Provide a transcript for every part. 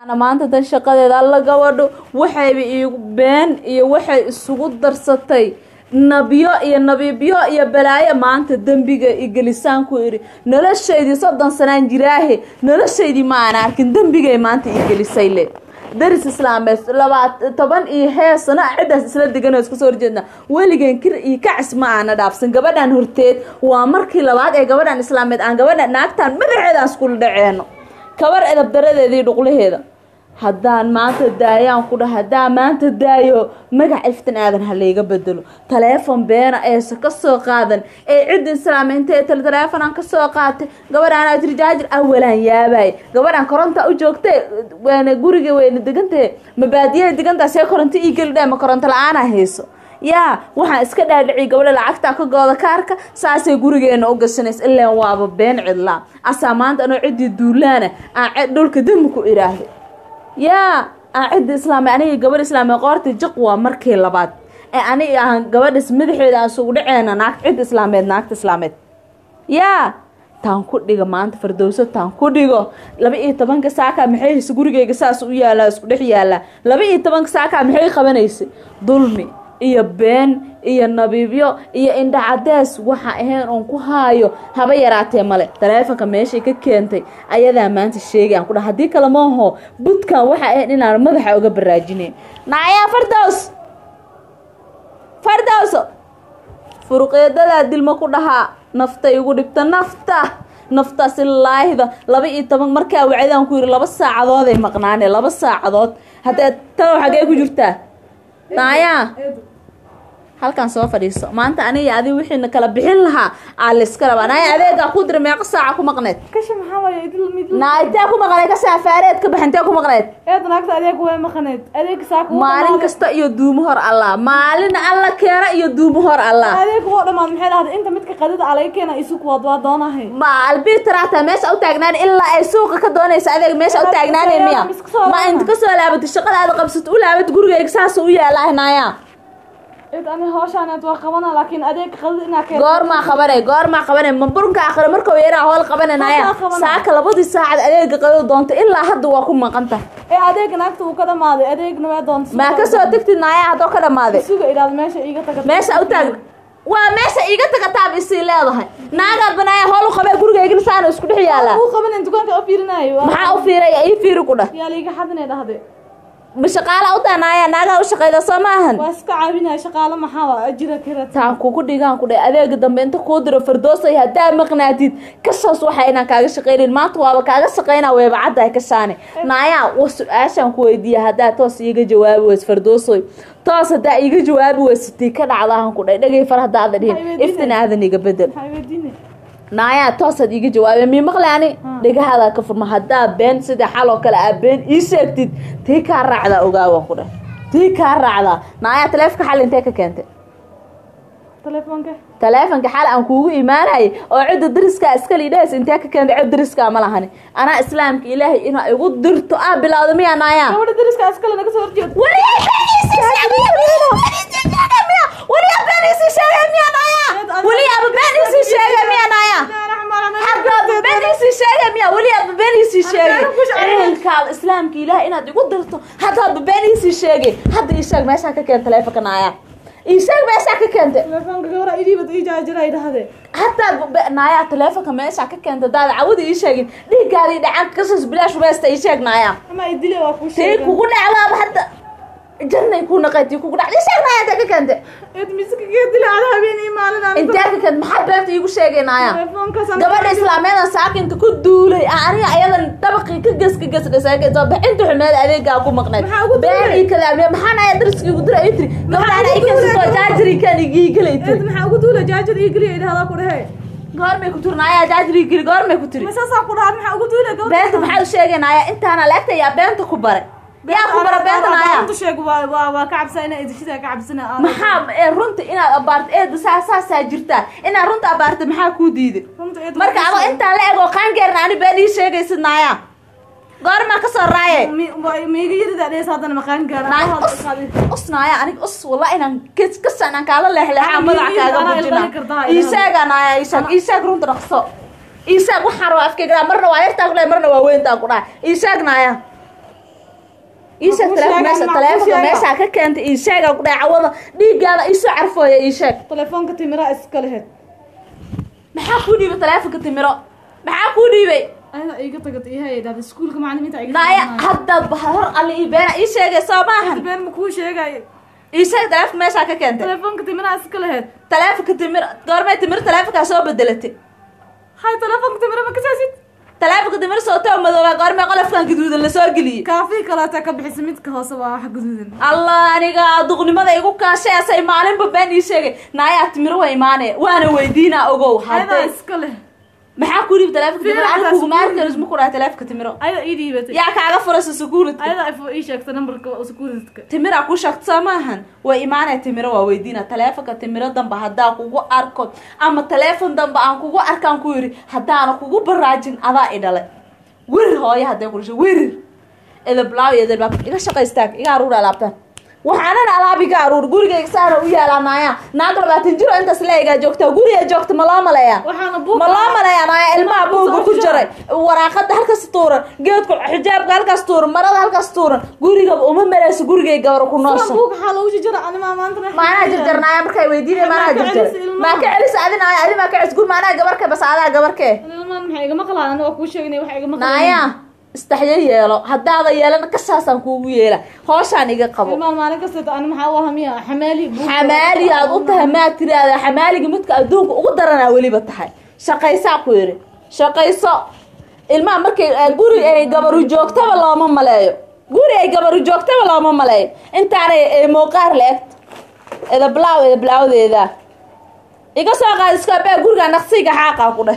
maanta tan shaqadeeda alla gabadho waxayba iigu been iyo waxay isugu darsatay nabyo iyo nabiibyo iyo balaayo maanta dembiga igelisaan ku idhi noloshaydii soddon sanaan jiraahe noloshaydii ma aan arkin dembigay maanta igelisay le daris islaameed labaat toban iyo hee sano ciddaas isla degan oo iska soo horjeedna weligeen kir iyo kacis ma aana dhaafsan gabadhan horteed waa markii labaad ee gabadhan islaameed aan gabadha naagtaan madaxeedaan iskula dhaceeno kabar edab daradeedii dhuqlaheeda haddaan maanta daayaan ku dhaha haddaan maanta daayo magac iftin aadan ha layga bedelo taleefon beena eesa ka soo qaadan ee cidda islaamaynta ee tale taleefonaan ka soo qaatay gabadhaan jirjaajir awalaan yaabay gabadhaan koronta u joogtay waana guriga weyna degantahe mabaadiyaha degantaa see koronto ii geli dhae ma koronto la-aanaa hayso yaa waxaan iska dhaadhiciy gabadha lacagtaa ka gooda kaarka saasay gurigeena u gashanaysa ilaan waaba been cidlaa asaa maanta anoo ciddii duulaana aan dhulka dami ku idhaahday yaa aan cidda islaami aniga gabadha islaami qoorta jiq waa markii labaad ee aniga aan gabadhas madaxeeda aan sugu dhaceena naag cidda islaameed naagta islaameed yaa taan ku dhiga maanta fardowso taan ku dhigo laba iyo tobanka saaka maxay haysa gurigeyga saas u yaalaa isku dhex yaalaa laba iyo tobanka saaka maxay qabanaysa dulmi iyo been iyo nabiibyo iyo indha cadees waxa ahayn oon ku haayo haba yaraatee male taleefonka meeshay ka keentay ayadaa maanta sheegay aan ku dhaha haddii kale maaho budkan waxa ahayn inaan madaxa uga baraajinayn naayaa fardows fardowso furuqeedadaa dilma ku dhahaa naftay igu dhibta nafta naftaasi laahida laba iyo toban markaa wacdaan ku yidhi laba saacadooday maqnaane laba saacadood haddee talow xagee ku jirtaa naayaa halkan soo fadhiiso maanta aniga adi wixiina kala bixin lahaa aa layska rabaa naaya adeegaa ku dira meeqa saaca ku maqneed kashi maxaa waaye idil mid naa intee ku maqneed ka saafareed ka bax intee ku maqneed eed naagta adeeg way maqaneed adeeg saaka wuu maalin dhamaaday. kasta iyo duumo hor allah maalin alla keena iyo duumo hor allah adeeg wuu dhamaad maxay dhahday inta midka qadida alaga keena isugu waad waa doonahay ma albitraata meesha u taagnaan ilaa ay suuqa ka doonaysa adeeg meesha u taagnaanay miya ma inta kasoo laabato shaqada aad qabsato u laabato gurigeyga saas u yaalaah naaya eed ani hooshaaneed waa qabana laakiin adeeg qadida inaa keena goormaa qabanay goormaa qabanay ma burunka akhre markuu yaraa hool qabananaya Hadda qabanay. saaka labadii saacad adeega qado doonto ilaa hadda waa ku maqanta ee adeeg naagta uu ka dhamaaday adeegna waa doonta maa kasoo tegtid naaya haddoo ka dhamaaday suga idhaad meesha iiga taga meesha u taagna waa meesha iiga tagataab isii leedahay naagaad banaaya hool u qabee gurigeygina saana isku dhex yaalaa uu qabanen dukaanka u fiirinayo waa- maxaa u fiiraya ii fiiri ku dhah yaa liiga xadinay dhahday ma shaqaala u daanaaya naagaa u shaqayda soo ma ahan waa iska caabinaya shaqaalo maxaa waa ajira kirad taan kugu dhigaan ku dhe adeega dambe inta kuu diro fardoosay haddaa maqnaatid kasaas waxa inaan kaaga shaqaynin maanta waaba kaaga shaqaynaa weeba caddahay ka shaane naayaa wa su-aashaan ku weydiiya haddaa toos iiga jawaabi weys fardoosoy toos haddaa iiga jawaabi weysatii ka dhacdahan ku dhe dhegay far haddaada dhihin Maxay weydiinay? iftin aadan iga bedel maxay weydiine naayaa toosaad iiga jawaabay mii maqli ani dhegahaadaa ka furma haddaa been sida xal oo kale aa been ii sheegtid tii kaa raacdaa ogaawan ku dheh tii kaa raacdaa naayaa taleefka xal intee ka keentay telefoonka taleefonka xal aan kuugu imaanayay oo cidda dariskaa iska liidhahays intee ka keentay cid dariskaa ma lahani anaa islaamka ilaahay inaa igu dirto aa bilowda miyaa naayaa gabadha dariska askale naga soo horjeed weligaa been iisii sheegay miya weligaa been iisii sheegay miya naayaa weligaaba been iisii sheegay miya naayaa haddaaba been iisii sheegay miya weligaaba been iisii sheegay ciilkaada islaamka ilaahay inaad igu dirto haddaaba been iisii sheegay hadda ii sheeg meeshaa ka keenta taleefonka naayaa ii sheeg meeshaa ka keentay telefoonka gabadha idiibad ii jaajiray dhahde haddaad naayaa taleefonka meesha ka keenta daada cawada ii sheegin dhiiggaadii dhacanka kasos bilaash weesta ii sheeg naayaa ama idile waa kuu tii sheegay kugu dhacdaaba hadda jannay ku naqay tii kugu dhacda ii sheeg naaya intee ka keentay eed miska kaga dile ada habeen iyo maalin aan intee ka keentay maxaa beerta iigu sheegay naaya telefoonkaas gabadha islaameedan saakinka ku duulay aan aniga ayadan dabaqii ka ges ka ges dhasaakeysoo bixinta xumeed adeegaa ku maqnayd Maxaa ugu duulay? been ii kadaamiye maxaa naaya dariskii ugu diray ii tiri gabadhaan ay kasitoo jaajiri kan igii gelay eed tiri maxaa ugu duula jaajir ii geliya idhahdaa ku dhehe goormay ku tiri naaya jaajiri geli goormay ku tiri masaasaa ku dhahaa maxaa ugu duula gabadha beenta maxaa u sheegaynaya intaana leegta yaa beenta ku baray yaa ku bara beenta naaya runta sheeg waa waa waa ka cabsaa inaa idishida ka cabsana aan maxaa ee runta inaad abaarto eeda saa saasaa jirtaa inaad runta abaarta maxaa kuu diiday runta eed marka adoo intaa la ego qaangeerna ani been ii sheegaysid naaya goormaa ka soo raaye miiga yaridaa dhees haddana maqaan naay us us naaya anig us walla inaan kes kasan aan kaala leexleexaa Naay, madaxa miiga kaaga anaa bujina ilqali kartaa, ii ilqali. sheega naaya ii sheeg ii sheeg runta dhaqso ii sheeg waxaan rabaa afkayga marna waa yartaa ku dhahay marna waa weyntaa ku dhahay ii sheeg naaya ii sheeg kuu taleefon sheega, meesha ma kuu taleefonka sheega. meeshaa ka keentay ii sheega ku dhahay cawada dhiiggaada iisoo carfooya ii sheeg telefoonka timira iska lehed maxaa kuu dhiibay taleefonka timiro maxaa kuu dhiibay ayada iga tagad ihay dhahda iskuulka macalimiinta iga naaya haddaad bahar alle ii beena ii sheegay soo maahan been ma kuu sheegay ii sheeg taleefonka meeshaa ka keentay telefoonka timira iska lehed taleefonka timir goormay timir taleefonkaa soo bedelatay hay telefoonka timira ma kasaasid taleefonka timir sootoo madooba goormay qolofkan gaduudan lasoo geliyey kaafii kaleeta ka bixisa midka hoose waa wax guduudan allah aniga duqnimada igu kaasheesay maalinba been ii sheegay naayaa timiro waa imaanaya waana weydiinaa ogow ayada hadday iska leh maxaa ku dhiib taleefonka timiro Fiiri, aniga kuguma taas- arkaris ma ku dhahay taleefonka timiro ayada ii dhiibatay yaa kaaga furaysa security ayada ifo ii sheegta nambarka securityka timira ku sheegto soo maahan way imaanaya timiro waa weydiina taleefonka timiro damba haddaa kugu arko ama taleefon damba aan kugu arkaan ku yidhi haddaana kugu baraajin adaa i dhalay werir hooyo hadday ku dhashay werir edablaaw iyo edablaaw iga shaqaystaag iga aruur alaabtaan waxaanan alaab iga aruur gurigayga saana u yaalaa naaya naag labaatan jiro intaas leegaa joogtaa guriga joogta ma loo maleeyaa waxaana buuq ma loo maleeyaa naaya ilmaha buuga ku jiray waraaqada halkaas tuuran geedku xijaabka halkaas tuuran marada halkaas tuuran gurigaba uma maleyso gurigay gabar ku noosha buuq waxaa loogu jijara anima maanta maanaa jarjarnaaya markay weydiinay maanaa Maa ka jarjar celisa ilmaha. maa ka celisa adinaaya adi maa ka celis gur maanaa gabarke bas adaa gabarkee ilmaan maxay igama qalaan aniga waa kuu sheegnay wax igama qalaan naaya istaxyo yeelo haddaada yeelana kasaasaan kuugu yeela hooshaan iga qabo ilmaan maalin kasta ani maxaa u ahamiya xamaali buuq xamaali aad u tahay maad tiraahdaa xamaaliga midka adduunka ugu daranaa weliba tahay shaqaysaa ku yidhi shaqayso ilmaha markay eh, guri ay gabaru joogtaba looma maleeyo guri ay gabaru joogtaba looma maleeyo intaanay eh, muuqaar la egto edablaaw edablaawadeeda iga soo qaad iskaabee guriga naqsiga xaaqaa ku dheh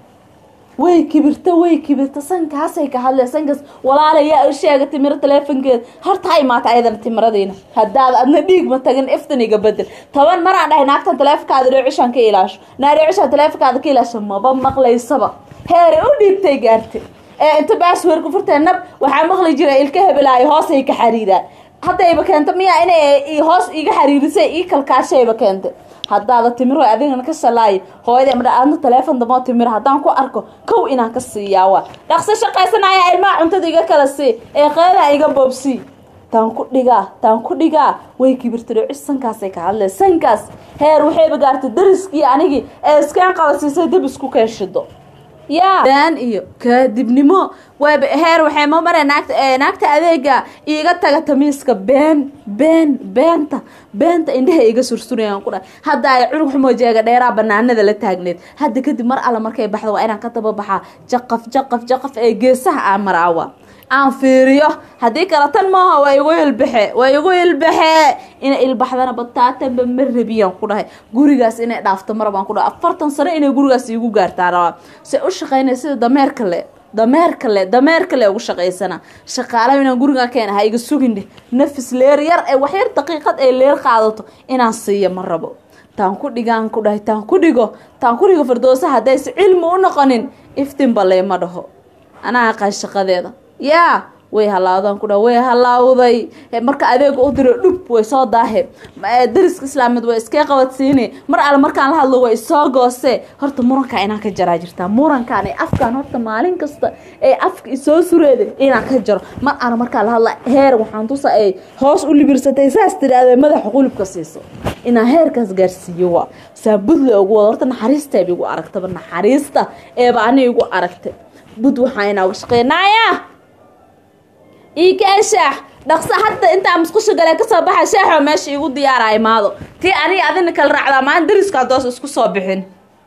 way kibirta way kibirta sankaasay ka hadlee sankaas walaalayaa u sheega timiro taleefonkeeda horta ha imaata ayadana timiradiina haddaad adna dhiig ma tagin iftan iga bedel toban maraan dhahay naagtan taleefonkaada dheecishaan ka ilaasho naa dheecishaan taleefonkaada ka ilaasho maba maqlaysaba heere u dhiibtay gaarte ee inta baasweerka furtee nab waxaa maqli jira ilka hebelaayo hoosay ka xariiraan haddayba keento miyaa inay i- hoos iga xariirisay ii kalkaashayba keentay haddaada timiro adigana ka shalaayo hooyada madha aadna taleefon damoo timiro haddaan ku arko kow inaan ka siiyaa waa dhaqso shaqaysanaya ilmaha cuntada iga kala sii ee qeedaha iga boobsii taan ku dhigaa taan ku dhigaa way kibirta dhocis sankaasay ka hadlee sankaas heer waxayba gaartay dariskii anigii ee iskeen qabasiisay dab isku keeshido yaa been iyo kaadibnimo waaba heer waxay ma mareen naagta ee naagta adeega iiga taga tamiiska been been beenta beenta indhaha iga sursurayaan ku dhahay hadda ay cunug xumoo jeega dheeraa banaanada la taagneed hadda kadib mar alla markay baxdo waa inaan ka daba baxaa jaqaf jaqaf jaqaf ee geesaha aan maraawa aan fiiriyo haddii kale tan maaha waa igu ilbaxe waa igu ilbaxe inay ilbaxdana bataatanba ma rabiyaan ku dhahay gurigaas inay dhaafto marabaan ku dhahay afartan sano inay gurigaas iigu gaartaa rabaa se u shaqaynay sida dameerka le dameerka le dameerka le ugu shaqaysana shaqaalaha inaan gurigaa keena ha iga sugin dheh nafis leer yar ee waxyar daqiiqad ay leer qaadato inaan siiyo ma rabo taan ku dhigaan ku dhahay taan ku dhigo taan ku dhigo fardoosa haddayse cilmi u noqonin iftinba leema dhaho anaa aqaan shaqadeeda yaa way halaawdaan ku dha way halaawday He, marka adeega u diro dhub way soo daahe Ma- ee, dariska islaameed way iskee qabadsiine mar alle markaan la hadlo way isoo goose horta murankaa inaan ka jaraa jirtaa murankaan ee afkaan horta maalin kasta ee afka isoo sureeda inaan ka jaro mar alle markaan la hadla heer waxaan tusa ay hoos u libirsatay saas tiraahda madaxa qulubka siiso inaan heerkaas gaarsiiyo waa saabudle ugu wada horta naxariisteeba igu aragtaba naxariista eeba ani igu aragtay bud waxaa inaaga shaqeynaya iikaa shaax dhaqso hadda intaa musqusha galee kasoo baxa shaaxoo meesha iigu diyaara imaado tii aniga adina kala raacdaa maalin dariska hadoos isku soo bixin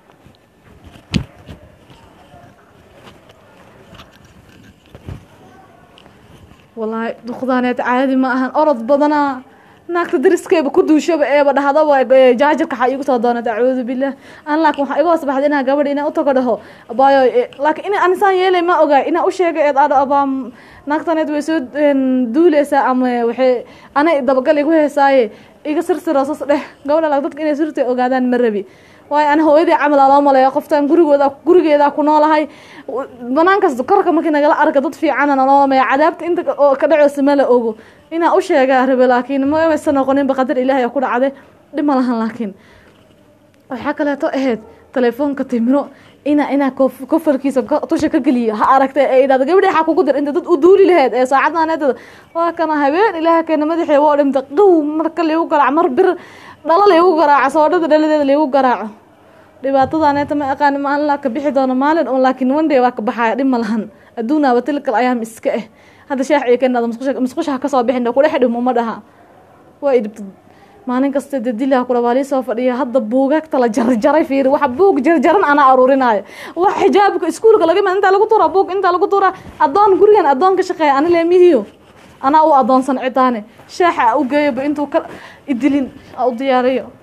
wallaahi duqdaaneed caadi ma ahan orod badanaa naagta dariskeeba ku duushaba eeba dhahdaba ee, jaajarka waxaa iigu soo doonata acuudu billah an laakin waxaa iga hoos baxday inaa gabadha inaa utago dhaho baayo e, laakiin in anisaan yeelay ma ogaa inaa u sheegay eed adho abaa naagtaneed way soo een, duuleysaa ama waxay anay dabagal igu heesaaye iga sirsiroosas dheh gabadha laag dadka inay sirta ogaadaan ma rabi waayo ani hooyadii camal aa loo maleeya qoftaan gurigooda gurigeedaa ku noolahay banaankaas korka markii nagala arka dad fiicana naloo lameeya cadaabta inta oo ka dhaceysa ma la ogo inaa u sheegaa rabe laakiin mamaysa noqoninba qadar ilaahay oo ku dhacday dhib ma lahan laakiin waxaa kaleeto ahayd telefoonka timiro ina inaa kof- kofarkiisa ka- tusha ka geliyo ha aragtay ee idhahdo gabadhi waxaa kugu dir inta dad u duuli laheyd ee saacadaaneetada waa kana habeen ilaaha keena madaxee waa dhimta qow marka laygu garaaco mar bir dhalo laygu garaaco soodhada dhaladeeda laygu garaaco dhibaatadaaneeta ma aqaani maalin laa ka bixi doono maalin un laakiin one day waa ka baxaya dhib ma lahan adduunaaba tilkal ayaam iska eh hadda sheex iyo keenaada musqusha musqusha ha kasoo bixin kudhex dhimo ma dhaha waa idhibta maalin kasta dee dilaa kula waa soo fadhiya hadda buugaagta la jarjaray fiiri waxa buug jarjaran anaa aruurinaayo wax xijaabka iskuulka laga imaan intaa lagu tuuraa buug intaa lagu tuuraa adoon gurigan adoon ka shaqeeya ani leemihiyo anaa u adoonsan cidaane sheexa u geeyaba intuu ka idilin u diyaariyo